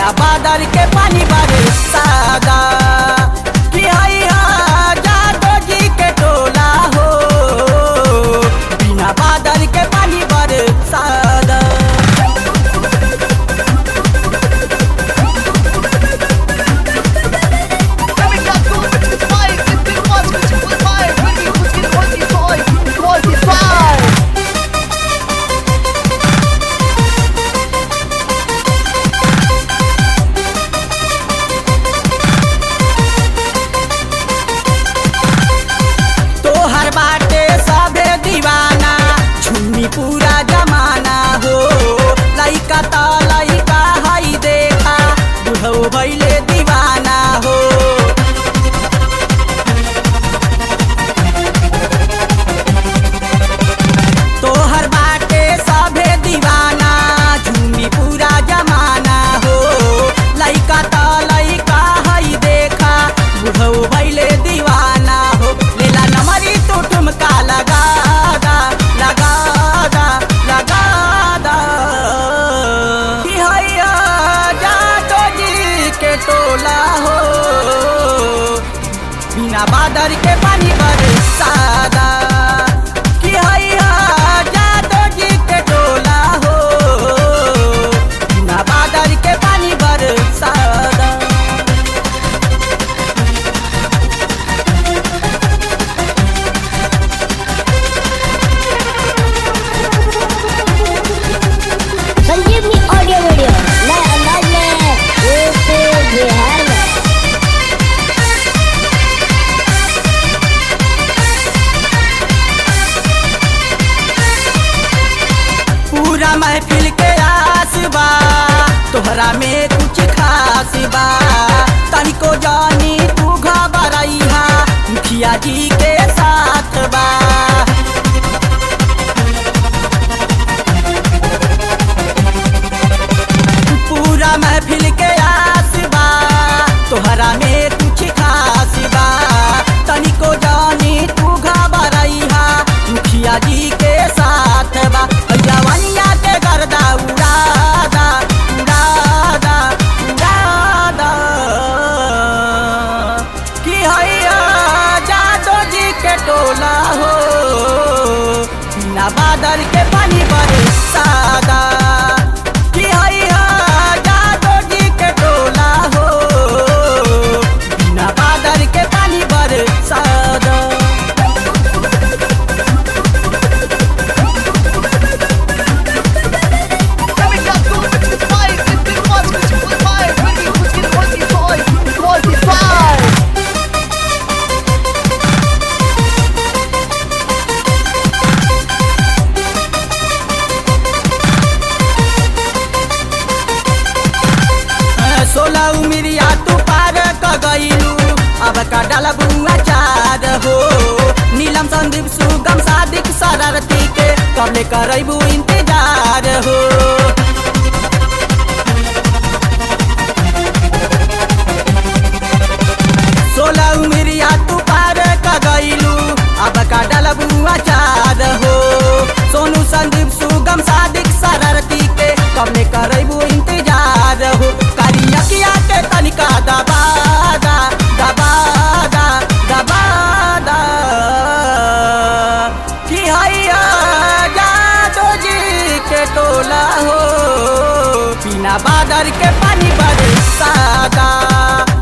बिना बादल के पानी बरसादा कि हैया जादो जी के टोला हो बिना बादल के पानी बरसादा Coming up, go to the fire, get the watch, get the fire, ready, who's getting what you toy, what you fire. तोहर बाटे सबे दीवाना झुमी पूरा जमाना हो लइका त लइका हई देखा बुढ़ऊ भैले दीवाना हो तोहर बाटे सबे दीवाना झुमी पूरा जमाना हो लइका त लइका हई देखा बुढ़ऊ भैले दीवाना हो लेला नमरी तू ठुमका लगा दा लगा दा लगा दा कि हैया जादो जी के टोला हो बिना बादल के पानी बरसादा कि हैया जादो जी के टोला हो बिना बादल के पानी बरसादा संजीवनी ऑडियो वीडियो नए अंदाज में यूपी बिहार में पूरा महफिल के आस बा तोहरा में कुछ खास बा तनिको जानी तू घबराइहा मुखिया जी के साथ बा पूरा महफिल के आस बा तोहरा में कुछ खास बा तनिको जानी तू घबराइहा मुखिया जी के साथ बा जवनिया के गर्दा उड़ादा उड़ादा उड़ादा कि हैया जादो जी के टोला हो बिना बादल के पानी बरसादा कि हैया जादो जी के टोला हो बिना बादल के पानी बरसादा Coming up, go to the fire, get the watch, get the fire, ready, who's getting what you toy, what you fire. सोलह उमिरिया तू पार क गईलू अब का डलबुआ चार हो नीलम संदीप सुगम सादिक शरारती के कबले करबू इंतजार हो सोलह उमिरिया तू पार क गईलू अब का डलबुआ चार हो सोनू संदीप सुगम सादिक शरारती के कबले करबू इंतजार हो करियकिया के तनिका दबादा दबादा दबादा कि हैया जादो जी के टोला हो बिना बादल के पानी बरसादा